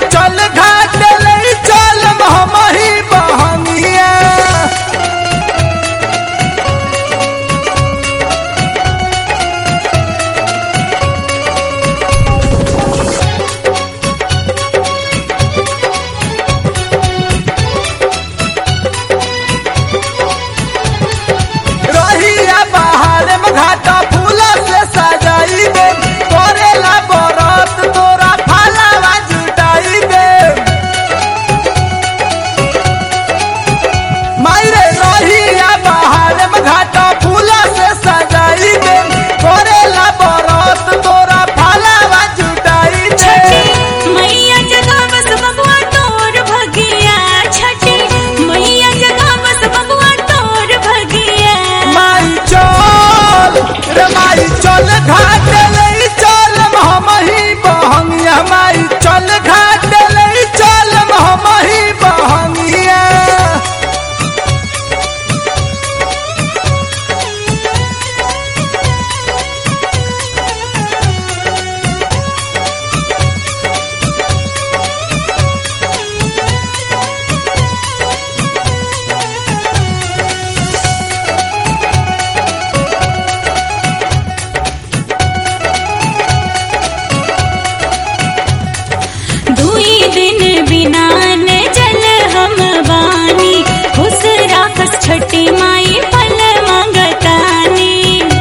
चल घाट ले चल हमही बहनिया रहिया बाहर में घाटा फूल से सजाई दे करेला बरत तोरा फालावा जुटाई दे मायरे रहिया बाहर में घाटा फूल से सजाई दे करेला बरत तोरा फालावा जुटाई दे छठी मैया जगह बस बबुआ तोर भगिया छठी मैया जगह बस बबुआ तोर भगिया माई चल रे माई चल घाट ले चल हमही बहंगिया माई चल घाट ले चल हमही बहंगिया दुई दिन बिना न जल हम बानी खुश राखस छठी माई फल मंगतानी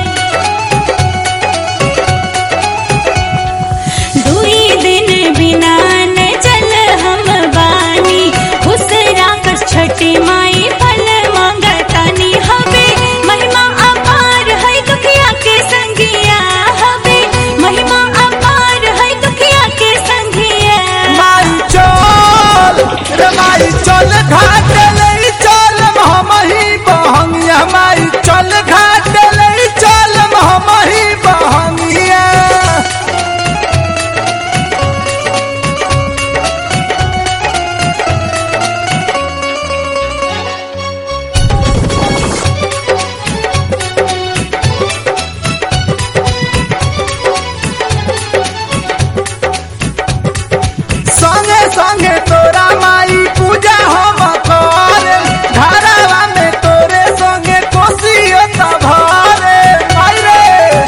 दुई दिन बिना न जल हम बानी खुश राखस छठी माई फल मंगतानी हवे महिमा अपार है दुखिया के संगिया हवे महिमा अपार है दुखिया के संगिया माई चल रे माई चल घाट ले चल हमही बहंगिया माई चल घाट ले चल हमही बहंगिया संगे संगे तोरा माई पूजा हम करे घरवा में तोरे संगे कोसियो तभरे माई रे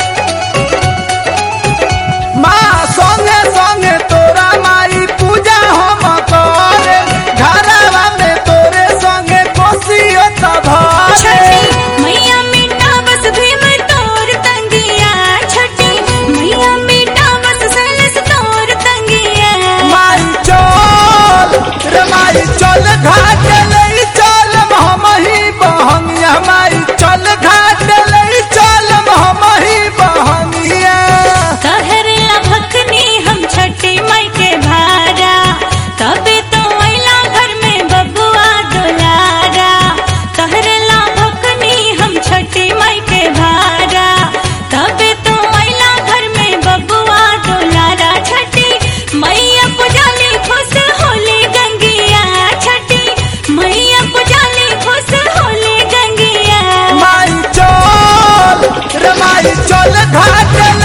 माँ संगे संगे तोरा माई पूजा हम करे घरवा में तोरे संगे कोसियो तभरे छठी मैया मिटा बस भीम तोर तंगिया छठी मैया मिटा बस सलस तोर तंगिया माई चल रे माई चल घाट ले चल हमही बहंगिया माई चल घाट ले चल हमही बहंगिया कहरला भखनी हम छठी माई के भारा तबे तो मैला घर में बबुआ दुलारा कहरला भखनी हम छठी माई के भारा तबे तो मैला घर में बबुआ दुलारा छठी मैया पुजाली खुश होली गंगिया छठी मैया पुजाली खुश होली गंगिया माई चल रे माई चल घाट